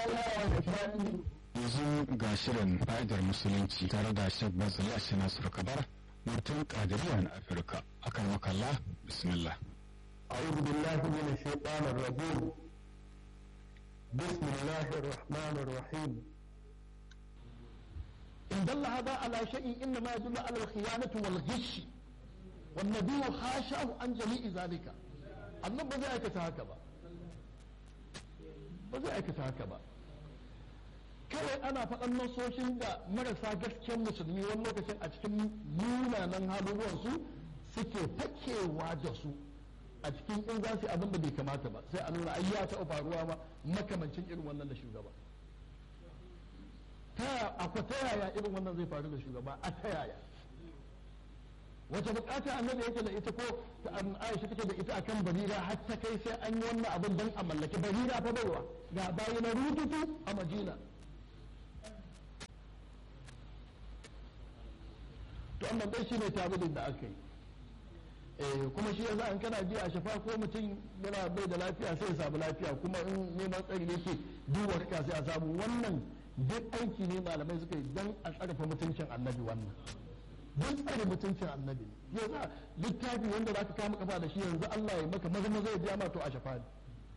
yanzu ga shirin fa'idar musulunci tare da shek bazali a nasiru kabar mutum kadiriya na afirka akan makalla bismillah أعوذ بالله من الشيطان الرجيم بسم الله الرحمن الرحيم إن دل هذا على شيء إنما يدل على الخيانة والغش والنبي حاشاه عن جميع ذلك annan ba zai aikata haka ba ba zai aikata haka ba kawai ana faɗan nasoshin da marasa gaskiyar musulmi wani lokacin a cikin munanan haluruwansu suke fakewa da su a cikin in za su abin da bai kamata ba sai a nuna ai ya taɓa faruwa ma makamancin irin wannan da shugaba ta akwai ta yaya irin wannan zai faru da shugaba a ta yaya wace bukata annabi yake da ita ko Aisha take da ita akan barira har ta kai sai an yi wannan abin don a mallaki barira fa baiwa ga bayi na rututu a Madina to amma dai shine tabidin da aka yi eh kuma shi yasa an kana ji a shafa ko mutum yana bai da lafiya sai ya samu lafiya kuma in neman tsari yake duba rika sai a samu wannan duk aiki ne malamai suka yi don a tsarfa mutuncin annabi wannan don tsare mutuncin annabi ya za littafi wanda za ka kama kafa da shi yanzu Allah ya maka maza maza ya ja ma to a shafa ne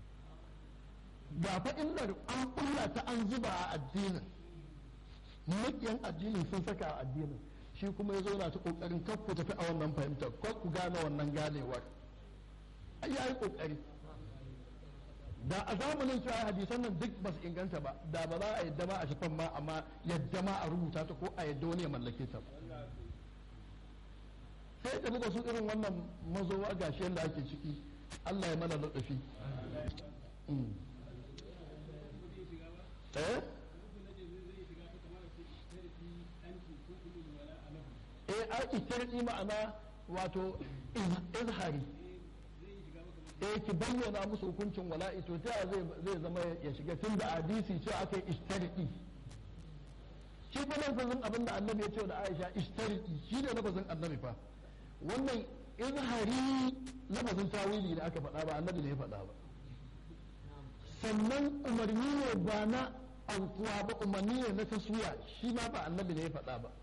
ga fa illar an kulla ta an zuba a addinin makiyan addinin sun saka a addinin shi kuma ya zauna ta kokarin kar ku tafi a wannan fahimtar kar ku gane wannan ganewar ai yayi kokari da a zamanin cewa hadisan nan duk ba su inganta ba da ba za a yadda ma a shafan ma amma yadda ma a rubuta ta ko a yadda wani ya mallake ta sai da buga su irin wannan mazowa gashi yadda ake ciki Allah ya mana ladafi eh eh a ikirki ma'ana wato izhari eh ki bayyana musu hukuncin wala'i to ta zai zai zama ya shiga tun da hadisi ce aka yi ishtariki shi fa lafazin abin da annabi ya ce da Aisha ishtariki shi ne lafazin annabi fa wannan izhari lafazin tawili da aka faɗa ba annabi ne ya faɗa ba sannan umarni ne ba na aukuwa ba umarni ne na taswiya shi ma ba annabi ne ya faɗa ba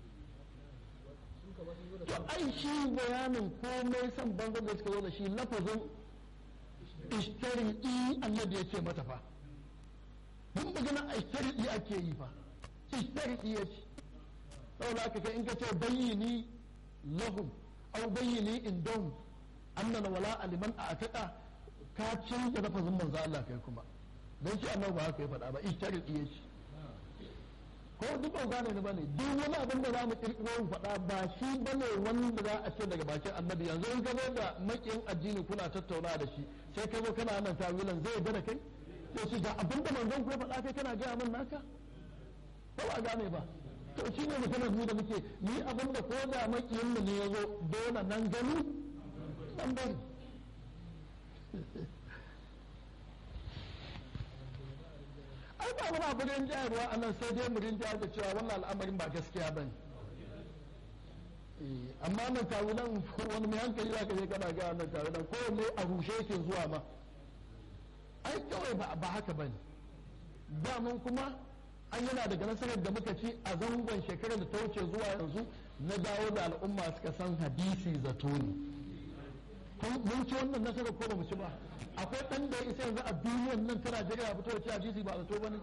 to ai shi bayanin komai san banzan da suka zo da shi lafazin ishtari'i annabi ya ce mata fa mun magana ishtari'i ake yi fa ishtari'i ya ce saboda aka kai in ka ce bayyini lahum aw bayyini indahum annana wala aliman a ataka ka canza lafazin manzo Allah kai kuma dan shi annabi ba haka ya faɗa ba ishtari'i ya ce ko duk ban gane ni bane duk wani abin da za mu kirkiro mu faɗa ba shi bane wanda za a ce daga bakin annabi yanzu in ka zo da makiyin addini kuna tattauna da shi sai ka zo kana nan tawilan zai yarda da kai to shi ga abin da manzon ku ya faɗa kai kana gaya min naka ko ba gane ba to shi ne mutum mu da muke ni abin da ko da makiyin mu ne ya zo dole nan gani nan bari ai ba wani abu rin jayarwa a nan sai dai mu rin jayar da cewa wannan al'amarin ba gaskiya ba ne amma nan tawunan wani mai hankali za ka je kana ga nan tawunan ko ne a rushe yake zuwa ma ai kawai ba haka ba ne damun kuma an yana daga nasarar da muka ci a zangon shekarar da ta wuce zuwa yanzu na dawo da al'umma suka san hadisi zato ne mun ci wannan nasarar ko ba mu ci ba akwai ɗan da ya isa yanzu a duniyan nan ta Najeriya fito da ci hadisi ba zato ba ne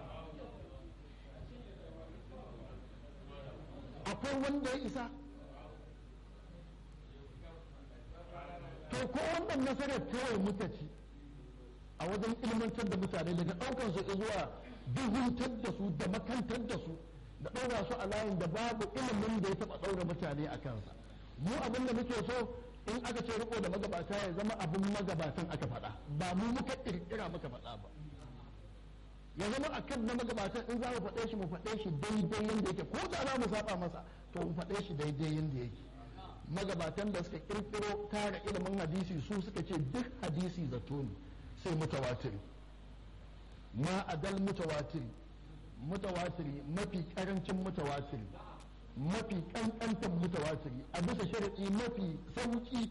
akwai wanda ya isa to ko wannan nasarar kawai muka ci a wajen ilmantar da mutane daga ɗaukar su zuwa duhuntar da su da makantar da su da ɗaura su a layin da babu ilimin da ya taɓa ɗaura mutane a kansa mu abin da muke so in aka ce riko da magabata ya zama abin magabatan aka faɗa ba mu muka ƙirƙira muka faɗa ba ya zama a kan na magabatan in za mu faɗe shi mu faɗe shi daidai yadda yake ko da za mu saba masa to mu faɗe shi daidai yadda yake magabatan da suka ƙirƙiro tara ilimin hadisi su suka ce duk hadisi zato ne sai mutawatiri ma adal mutawatiri mutawatiri mafi karancin mutawatiri mafi kankantan mutawatiri a bisa sharaɗi mafi sauki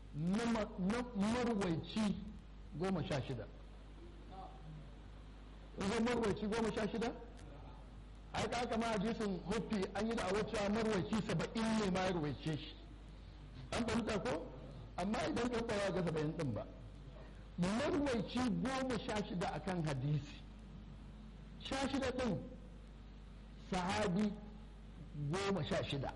na marwaici goma sha shida zan marwaci goma sha shida ai ka kama hadisin huffi an yi da a wacce marwaci saba'in ne ma ya ruwaice shi an fahimta ko amma idan ka kwaya ga saba'in din ba marwaici goma sha shida akan hadisi sha shida din sahabi goma sha shida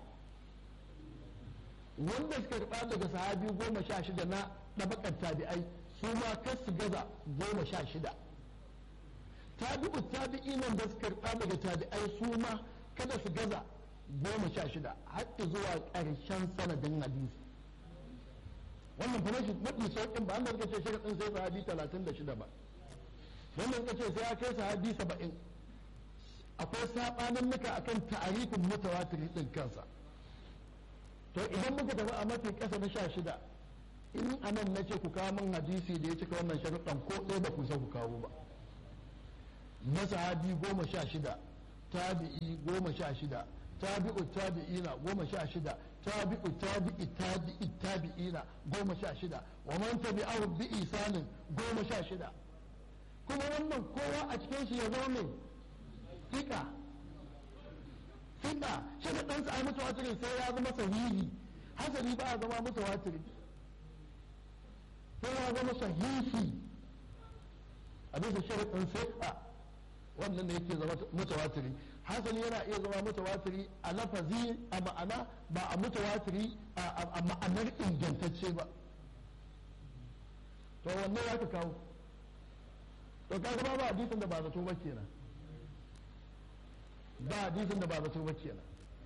wanda suka karɓa daga sahabi goma sha shida na ɗabakar tabi'ai su ma kar su gaza goma sha shida tabi'u tabi'inan da suka karɓa daga tabi'ai su ma kada su gaza goma sha shida har zuwa ƙarshen sanadin hadisi wannan fa mafi mafi sauƙin ba an suka ce sharaɗin sai sahabi talatin da shida ba wannan suka ce sai ya kai sahabi saba'in akwai saɓanin nuka akan ta'arifin mutawatiri ɗin kansa to idan muka tafi a mafi ƙasa na sha shida in anan na ce ku kawo min hadisi da ya cika wannan sharuɗan ko ɗaya ba ku sa ku kawo ba na sahabi goma sha shida tabi'i goma sha shida tabi'u tabi'ina goma sha shida tabi'u tabi'i tabi'i tabi'ina goma sha shida wa man tabi'ahu bi isanin goma sha shida kuma wannan kowa a cikin shi ya zama mai fika fika shi da ɗansa a mutu watirin sai ya zama sahihi hasali ba a zama mutu watirin sai ya zama sahihi a bisa sharaɗin sai wannan ne yake zama mutawatiri hasali yana iya zama mutawatiri a lafazi a ma'ana ba a mutawatiri a ma'anar ingantacce ba to wannan ya ka kawo to ka ba ba hadisin da ba zato ba kenan ba hadisin da ba zato ba kenan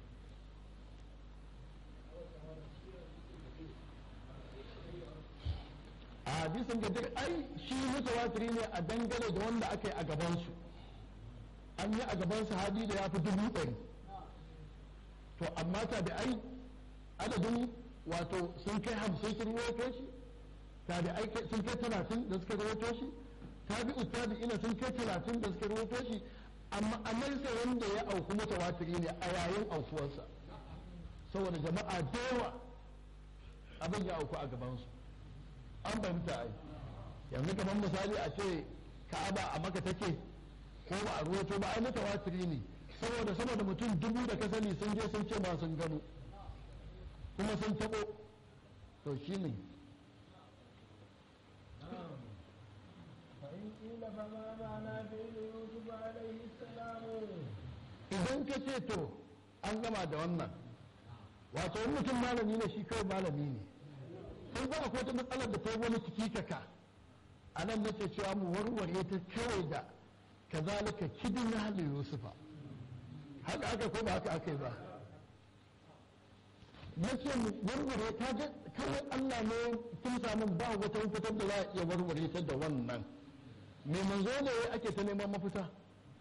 a hadisin da duk ai shi mutawatiri ne a dangane da wanda aka yi a gabansu an yi a gaban sahabi da ya fi dubu ɗari to amma ta da ai adadin wato sun kai hamsin sun rawaito shi ta da ai sun kai talatin da suka rawaito shi tabi'u tabi'ina sun kai talatin da suka rawaito shi amma a sai wanda ya auku mutawatiri ne a yayin aukuwarsa saboda jama'a da yawa abin ya auku a gabansu an fahimta ai yanzu kamar misali a ce ka'aba a maka take ko ba a ruwato ba ai mutawatiri ne saboda saboda mutum dubu da ka sani sun je sun ce ba sun gano kuma sun tabo to shi ne idan ka ce to an gama da wannan wato wani mutum malami ne shi kawai malami ne sun ba akwai wata matsalar da ta wani kikaka a nan nake cewa mu warware ta kawai da kazalika kidin hali yusufa haka aka ko ba haka aka yi ba yace mu warware ta ga kawai Allah ne tun samun ba wata fitar da za a iya warware ta da wannan me manzo ne ake ta neman mafita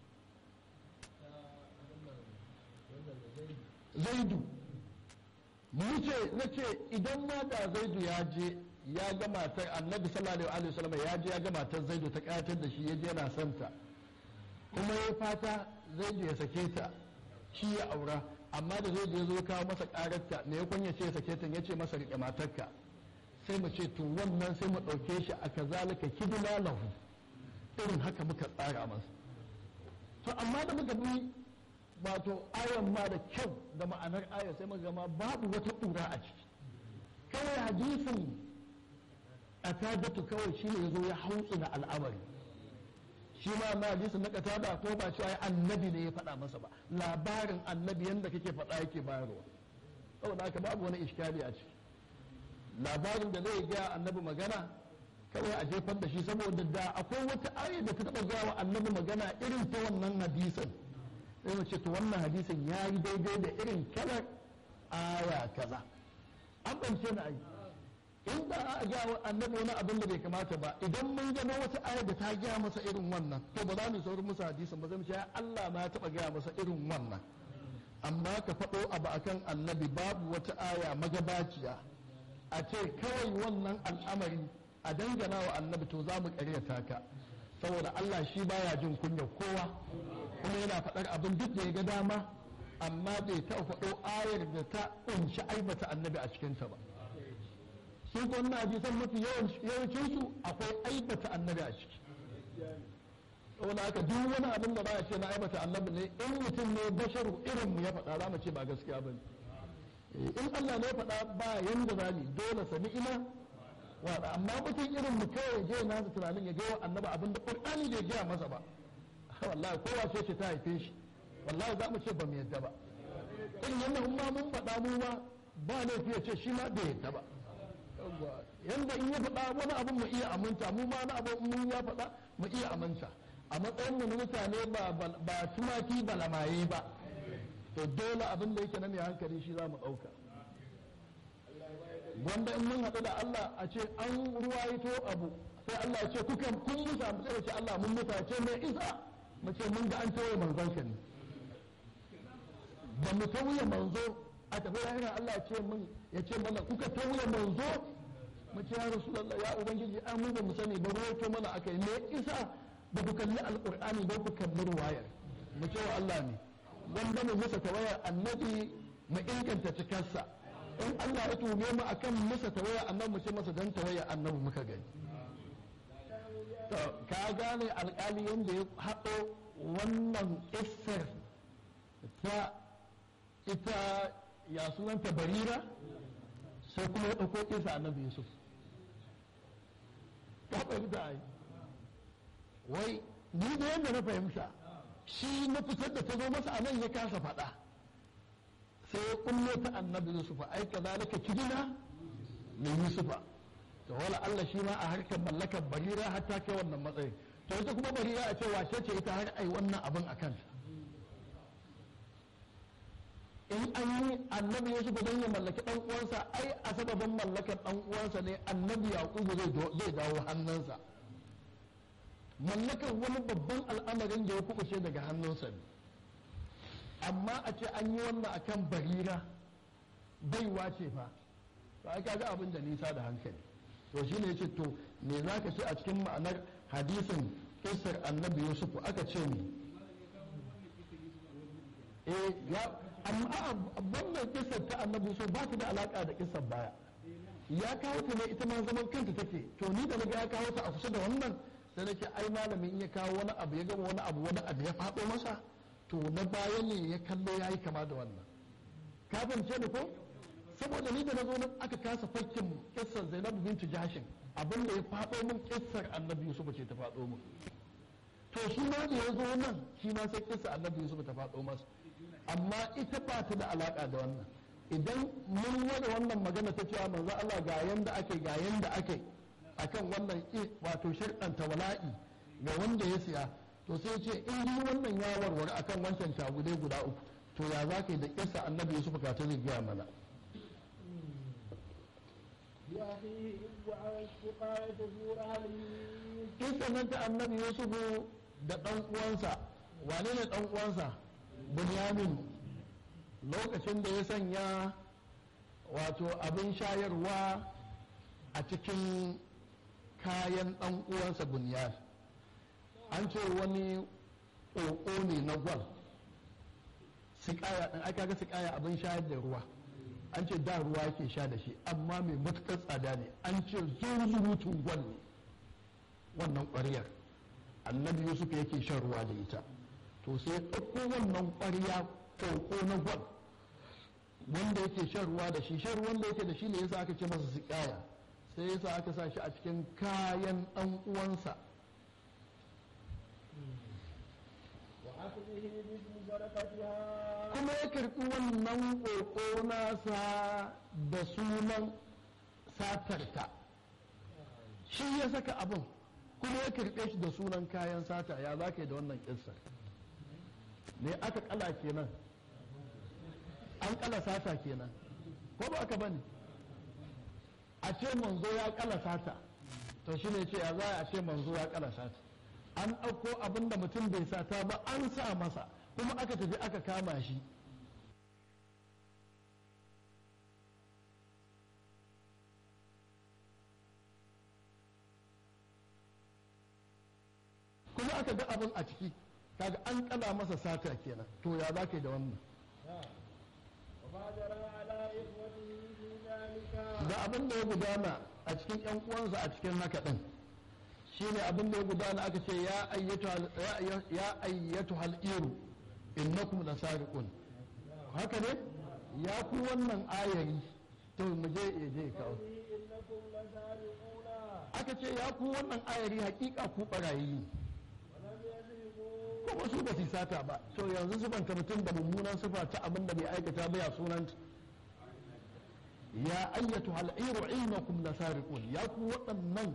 zaidu mu ce na ce idan ma da zaidu ya je ya ga matar annabi sallallahu alaihi wasallam ya je ya ga matar zaidu ta kayatar da shi ya je yana santa kuma ya fata zaidu ya sake ta shi ya aura amma da zaidu ya zo kawo masa kararta me ya kunya ce ya sake ta ya ce masa rike matarka sai mu ce to wannan sai mu ɗauke shi a kazalika kidna lahu irin haka muka tsara masa to amma da muka bi wato ayan ma da kyau da ma'anar aya sai muka gama babu wata ƙura a ciki kawai hadisin a tajatu kawai shi ne ya zo ya hautsu na al'amari shi ma na hadisin na katada ko ba cewa annabi ne ya faɗa masa ba labarin annabi yadda kake faɗa yake bayarwa saboda haka babu wani iskali a ciki labarin da zai gaya annabi magana kawai a jefar da shi saboda da akwai wata aya da ta taɓa gaya wa annabi magana irin ta wannan hadisin sai mu ce to wannan hadisin ya yi daidai da irin kalar aya kaza an ɓance na ayi in ba a gaya wa annabi wani abin da bai kamata ba idan mun gano wata aya da ta gaya masa irin wannan to ba za mu saurin musu hadisin ba zai mu ce Allah ma ya taɓa gaya masa irin wannan amma ka faɗo abu akan annabi babu wata aya magabaciya a ce kawai wannan al'amari a dangana wa annabi to za mu ƙaryata ka saboda Allah shi baya jin kunya kowa kuma yana faɗar abin duk da ya ga dama amma bai taɓa faɗo ayar da ta ƙunshi aibata annabi a cikinta ba su ko na ji san mafi yawancin su akwai aibata annabi a ciki saboda haka duk wani abin da ba a ce na aibata annabi ne in mutum ne basharu irin mu ya faɗa za mu ce ba gaskiya ba ne in Allah ne ya faɗa ba yanda za ni dole sami ina wa amma mutum irin mu kawai je na su tunanin ya gawa annabi abin da Qur'ani bai gaya masa ba wallahi kowa ce ce ta haife shi wallahi za mu ce ba mu yadda ba in yanda ma mun faɗa mu ma ba laifi ya ce shi ma bai yadda ba yanda in ya faɗa wani abin mu iya aminta mu ma na abin mun ya faɗa mu iya aminta a matsayin mu na mutane ba tumaki ba lamaye ba to dole abin da yake na mai hankali shi za mu ɗauka wanda in mun haɗu da Allah a ce an ruwaito abu sai Allah ya ce kuka kun musa mu sai ce Allah mun musa ce mai isa mu ce mun ga an tawaye manzon ka ne da mu tawaye manzo a tafi lahira Allah ya ce mun ya ce mana kuka tawaye manzo mu ce ya rasulullah ya ubangiji an mu ba mu sani ba ruwaito mana akai me isa ba ku kalli alqur'ani ba ku kalli ruwayar mu ce wa Allah ne wanda mu musa tawayar annabi mu inganta cikarsa in Allah ya tume mu akan musa tawayar annabi mu ce masa dan tawayar annabi muka gani to ka gane alƙali yanda ya haɗo wannan kissar ta ita ya sunanta barira sai kuma ya ɗauko kisa annabi yusuf ka fahimta ai wai ni da yadda na fahimta shi na fitar da ta zo masa a nan ya kasa faɗa sai ya kullo ta annabi yusufa ai ka zalika kidina mai yusufa to wala Allah shi ma a harkar mallakar barira har ta kai wannan matsayin to ita kuma barira a ce wace ce ita har ai wannan abin a kanta in an yi annabi yusuf don ya mallaki dan uwansa ai a sababin mallakar dan uwansa ne annabi yaqubu zai dawo hannunsa mallakar wani babban al'amarin da ya kubuce daga hannunsa ne amma a ce an yi wannan akan barira baiwa ce fa to ai kaga abin da nisa da hankali to shine yace to me zaka ce a cikin ma'anar hadisin kisar annabi yusuf aka ce ne eh ya amma wannan kisar ta annabi yusuf ba ta da alaka da kisar baya ya kawo ta ne ita ma zaman kanta take to ni da naga ya kawo ta a kusa da wannan sai nake ai malamin ya kawo wani abu ya gama wani abu wani abu ya faɗo masa to na baya ne ya kallo ya yi kama da wannan ka fahimce ni ko saboda ni da na zo nan aka kasa fakkin kissar zainab bintu jashin abin da ya faɗo min kissar annabi yusuf ce ta faɗo min to shi ma da ya zo nan shi ma sai kissar annabi yusuf ta faɗo masa amma ita ba ta da alaka da wannan idan mun wada wannan magana ta cewa manzo Allah ga yanda ake ga yanda ake akan wannan wato sharɗanta wala'i ga wanda ya siya to sai ce in dai wannan ya warware akan wancan tagudai guda uku to ya za ka yi da kisa annabi yusuf ka ta zai gaya mana kisa nan ta annabi yusuf da ɗan uwansa wane ne ɗan uwansa bunyamin lokacin da ya sanya wato abin shayarwa a cikin kayan ɗan uwansa bunyan an ce wani ƙoƙo ne na gwal sikaya ɗin aka ga sikaya abin shayar da ruwa an ce da ruwa yake sha da shi amma mai matuƙar tsada ne an ce zurutun gwal ne wannan ƙwaryar annabi yusuf yake shan ruwa da ita to sai ya ɗauko wannan ƙwarya ƙoƙo na gwal wanda yake shan ruwa da shi shan ruwan da yake da shi ne yasa aka ce masa sikaya sai yasa aka sa shi a cikin kayan ɗan uwansa kuma ya karɓi wannan ƙoƙo nasa da sunan satarta shi ya saka abin kuma ya karɓe shi da sunan kayan sata ya za ka yi da wannan ƙissar ne aka kala kenan an kala sata kenan ko ba aka bane a ce manzo ya kala sata to shi ne ce ya za a ce manzo ya kala sata an ɗauko abin da mutum bai sata ba an sa masa kuma aka tafi aka kama shi kuma aka ga abin a ciki kaga an kala masa sata kenan to ya za ka yi da wannan da abin da ya gudana a cikin yan uwansa a cikin haka din shine abin da ya gudana aka ce ya ayyatu hal'iru innakum lasariqun haka ne ya ku wannan ayari to mu je ya je kawo إنكم لسارقون aka ce ya ku wannan ayari hakika ku barayi ولم يذهبوا kuma su ba su sata ba to yanzu sufanta mutum da mummunan sufa ta abin da bai aikata ba ya sunanta ya ayyatu hal'iru innakum lasariqun ya ku waɗannan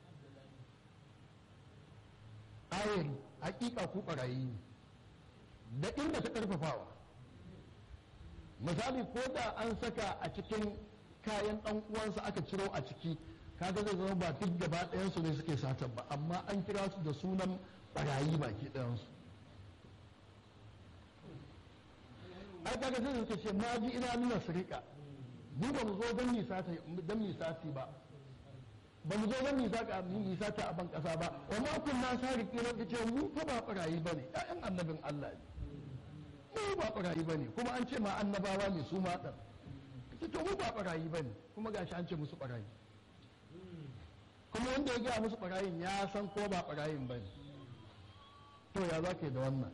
ayari hakika ku barayi ne da inda ta karfafawa misali ko da an saka a cikin kayan ɗan uwansa aka ciro a ciki kaga zai zama ba duk gaba ɗayansu ne suke satan ba amma an kira su da sunan barayi baki ɗayansu ai kaga sai suka ce ma ji ina nuna sirika mu ba mu zo don misati don misati ba ba mu zo don misaka misata a ban kasa ba wa ma kunna sariki ne kace mu fa ba barayi bane ƴaƴan annabin Allah ne mu ba barayi bane kuma an ce ma annabawa ne su ma dan kace to mu ba barayi bane kuma gashi an ce musu barayi kuma wanda ya gaya musu barayin ya san ko ba barayin bane to ya za ka yi da wannan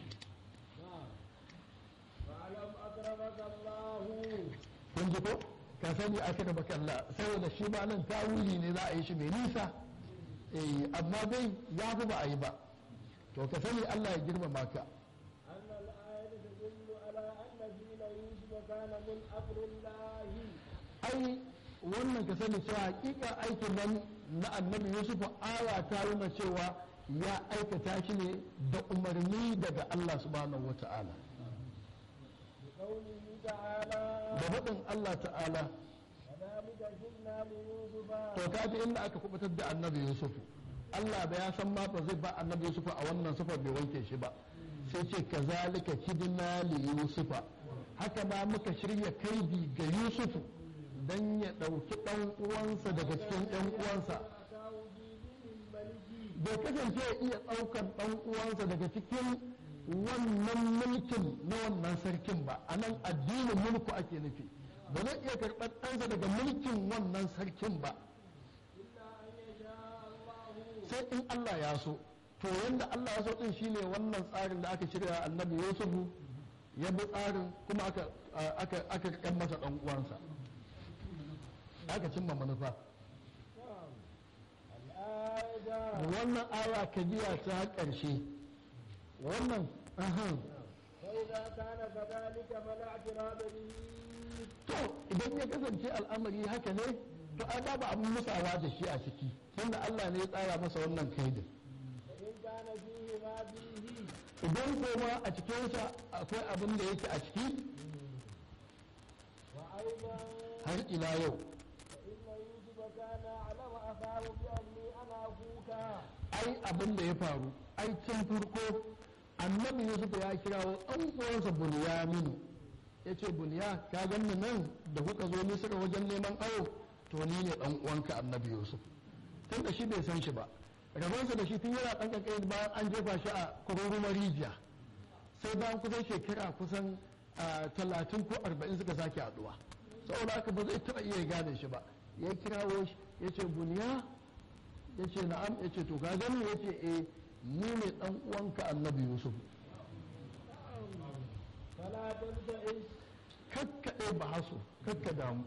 فاعلم أكرمك الله kun ji ko ka sani aka da bakalla saboda shi ma nan tawuli ne za a yi shi mai nisa eh amma dai ya fi ba a yi ba to ka sani Allah ya girmama ka أن الآية تدل على أن دين يوسف كان من أمر الله ai wannan ka sani cewa hakika aikin nan na annabi Yusuf aya ta nuna cewa ya aikata shi ne da umarni daga Allah subhanahu wata'ala بقوله تعالى da faɗin Allah ta'ala كذلك جئنا ليوسف to ka ji inda aka kubutar da annabi Yusuf Allah da ya san ma ba zai ba annabi Yusuf a wannan sufar bai wanke shi ba sai ce kazalika kidna li Yusufa haka ma muka shirya kaidi ga Yusuf dan ya ɗauki ɗan uwansa daga cikin ɗan uwansa أتاه بدين الملك bai kasance ya iya ɗaukan ɗan uwansa daga cikin wannan mulkin na wannan sarkin ba a nan addinin mulku ake nufi ba zai iya karɓar ɗansa daga mulkin wannan sarkin ba إلا أن يشاء الله sai in Allah ya so to yanda Allah ya so din shine wannan tsarin da aka shirya annabi Yusufu ya bi tsarin kuma aka aka aka kan masa dan uwansa aka cimma manufa نعم الآية wannan aya ka biya ta ƙarshe wannan ahan فإذا كان كذلك فلا اعتراض به to idan ya kasance al'amari haka ne to ai babu abin musawa da shi a ciki tunda Allah ne ya tsara masa wannan kaidin وإن كان فيه ما فيه idan koma a cikinsa akwai abin da yake a ciki وأيضا har ila yau فإن يوسف كان أعلم أخاه بأني أنا أخوك ai abin da ya faru ai can farko annabi yusuf ya kirawo ɗan uwansa bunyaminu ya ce bunya ka ganni nan da kuka zo misira wajen neman awo to ni ne ɗan uwanka annabi yusuf tun da shi bai san shi ba rabonsa da shi tun yana ɗan kankan bayan an jefa shi a kururumar rijiya sai bayan kusan shekara kusan ah, talatin ko arba'in suka sake haɗuwa saboda haka ba zai taɓa iya gane shi ba ya kirawo shi ya ce bunya ya ce na'am ya ce to ka gani ya ce eh ni ne dan uwanka annabi yusuf فلا تبتئس kakkaɗe ba haso kakka damu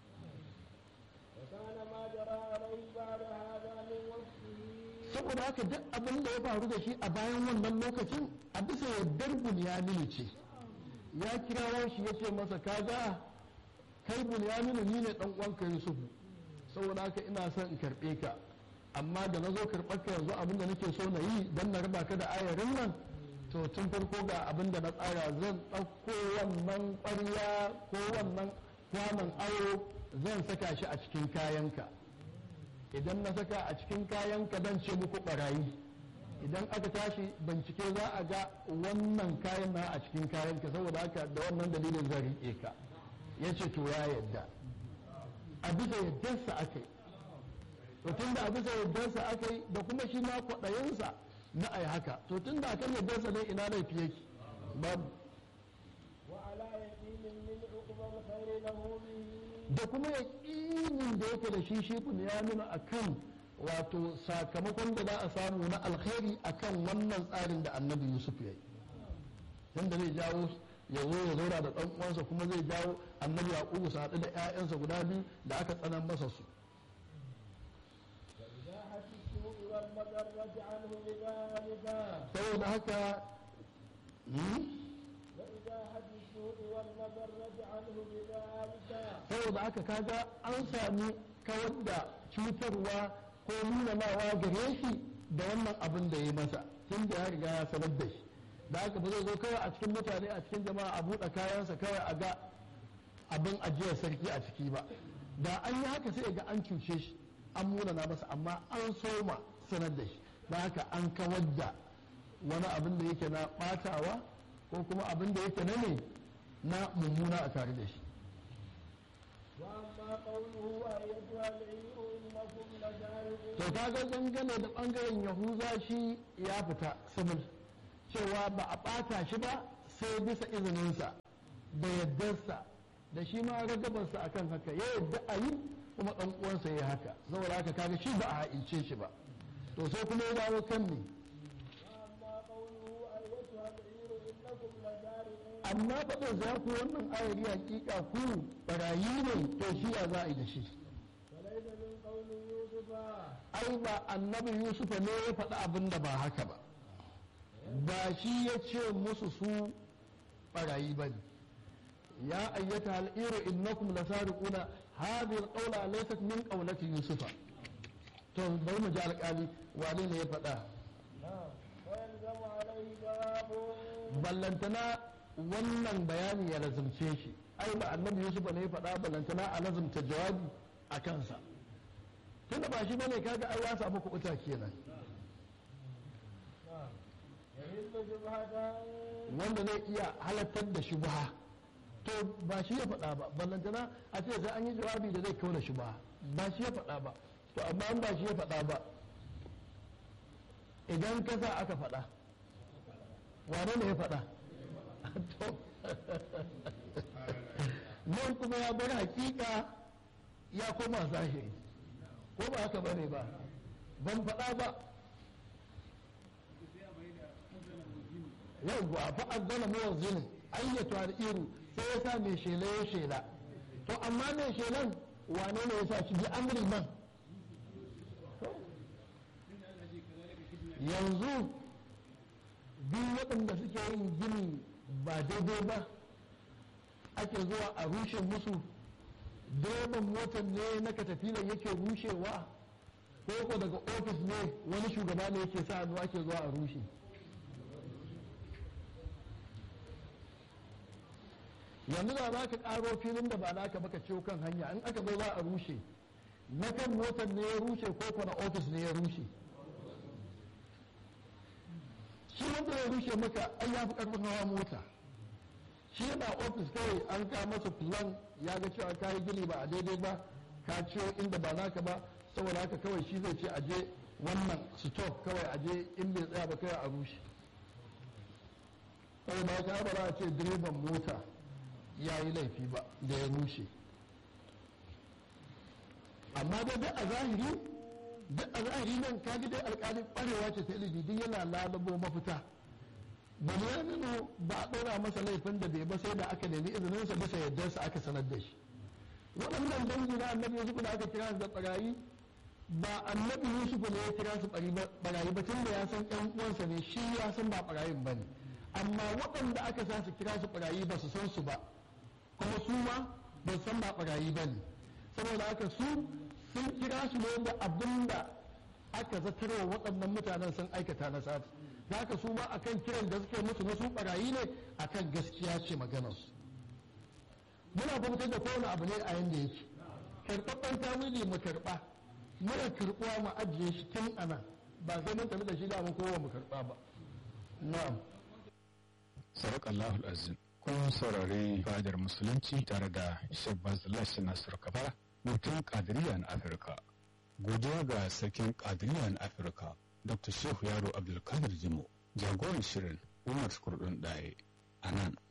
وكان ما جرى عليه بعد هذا من وصفه saboda haka duk abin da ya faru da shi a bayan wannan lokacin a bisa yardar bunyaminu ce ya kirawo shi ya ce masa kaga kai bunyaminu ni ne dan uwanka yusuf saboda haka ina son in karɓe ka amma da na zo karɓar ka yanzu abin da nake so na yi don na raba ka da ayarin nan to tun farko ga abin da na tsara zan ɗauko wannan ƙwarya ko wannan kwanon awo zan saka shi a cikin kayanka idan na saka a cikin kayanka zan ce muku ɓarayi idan aka tashi bincike za a ga wannan kayan na a cikin kayanka saboda haka da wannan dalilin zan riƙe ka ya ce to ya yadda a bisa yaddarsa aka yi to tun da a bisa yaddarsa aka yi da kuma shi ma kwaɗayinsa na ai haka to tun da akan yaddarsa ne ina laifi yake babu وعلى يقين من عقبى الخير له به da kuma yaƙinin da yake da shi shi ya nuna a kan wato sakamakon da za a samu na alkhairi akan wannan tsarin da annabi yusuf ya yi yadda zai jawo ya zo ya zauna da ɗan uwansa kuma zai jawo annabi yaqubu su haɗu da 'ya'yansa guda biyu da aka tsanan masa su وإزاحة السوء والمضرة عنه بذلك saboda haka hmm? وإزاحة السوء والمضرة عنه بذلك saboda haka kaga an sami kawar da cutarwa ko nunanawa gare shi da wannan abin da ya masa tun da ya riga ya sanar da shi da haka ba zai zo kawai a cikin mutane a cikin jama'a a buɗe kayansa kawai a ga abin ajiyar sarki a ciki ba da an yi haka sai ga an cuce shi an munana masa amma an soma sanar da shi da haka an kawar da wani abin da yake na ɓatawa ko kuma abin da yake na ne na mummuna a tare da shi وأما قوله أيتها العير إنكم لسارقون to kaga dangane da bangaren yahuza shi ya fita simil cewa ba a ɓata shi ba sai bisa izininsa da yaddarsa da shi ma ragabarsa akan haka ya yadda a yi kuma ɗan uwansa ya haka saboda haka kaga shi ba a ha'ince shi ba to sai kuma ya dawo kan ne وأما قوله أيتها العير إنكم لسارقون amma faɗin za ku wannan ayari hakika ku barayi ne to shi ya za a yi da shi فليس من قول يوسف ai ba annabi yusufa ne ya faɗi abin da ba haka ba ba shi ya ce musu su ɓarayi ba ne ya ayyata al'iru innakum lasariquna hadhihi alqawla laysat min qawlati yusufa to bari mu ji alƙali wane ne ya faɗa نعم ويلزم عليه جواب ballantana wannan bayani ya lazumce shi ai ba annabi yusufa ne ya faɗa ballantana a lazumta jawabi a kansa tunda ba shi bane kaga ai ya samu kuɓuta kenan نعم يهل شبهة wanda zai iya halattar da shubha to ba shi ya faɗa ba ballantana a ce sai an yi jawabi da zai kauna shubha ba shi ya faɗa ba to amma an ba shi ya faɗa ba idan ka sa aka faɗa wane ne ya faɗa to nan kuma ya bar hakika ya koma zahiri ko ba haka bane ba ban faɗa ba yawwa fa azzana muwazzinin ayyatu al-iru sai ya sa mai shela ya shela to amma mai shelan wane ne ya sa shi bi amri man yanzu duk waɗanda suke yin gini ba daidai ba ake zuwa a rushe musu direban motar ne na katafilan yake rushewa ko ko daga ofis ne wani shugaba ne yake sa hannu ake zuwa a rushe yanzu da za ka karo filin da ba naka baka ciwo kan hanya in aka zo za a rushe na kan motar ne ya rushe ko ko na ofis ne ya rushe shi wanda ya rushe maka ai ya fi karfin hawa mota shi yana ofis kawai an ka masa plan ya ga cewa ka yi gini ba a daidai ba ka ciwo inda ba naka ba saboda haka kawai shi zai ce a je wannan stop kawai a je in bai tsaya ba kawai a rushe saboda haka ba za a ce direban mota ya yi laifi ba da ya rushe amma dai duk a zahiri duk a zahiri nan kaji dai alkalin kwarewa ce ta ilimi duk yana lalabo mafita ba ya nuna ba a ɗora masa laifin da bai ba sai da aka nemi izininsa bisa yardarsa aka sanar da shi waɗannan dangi na annabi yusuf da aka kira su da ɓarayi ba annabi yusuf ne ya kira su ɓarayi ba tun da ya san ƴan uwansa ne shi ya san ba ɓarayin ba ne amma waɗanda aka sa su kira su ɓarayi ba su san su ba kuma su ma ba san ba ɓarayi ba ne saboda haka su sun kira su ne da abin da aka zatarwa waɗannan mutanen sun aikata na sati da haka su ma akan kiran da suke musu na su ɓarayi ne akan gaskiya ce maganarsu muna fahimtar da kowane abu ne a yanda yake karɓaɓɓen tawili mu karɓa muna karɓuwa mu ajiye shi tun ana ba sai mun tafi da shi da mu kowa mu karɓa ba na'am Sadakallahu azim kun saurari fadar musulunci tare da Sheikh Bazullah Nasir Kabara mutum Kadiriya na Afirka. Godiya ga sarkin Kadiriya na Afirka Dr. Shehu Yaro Abdulkadir Jimo jagoran shirin Umar Kurdun Daye a nan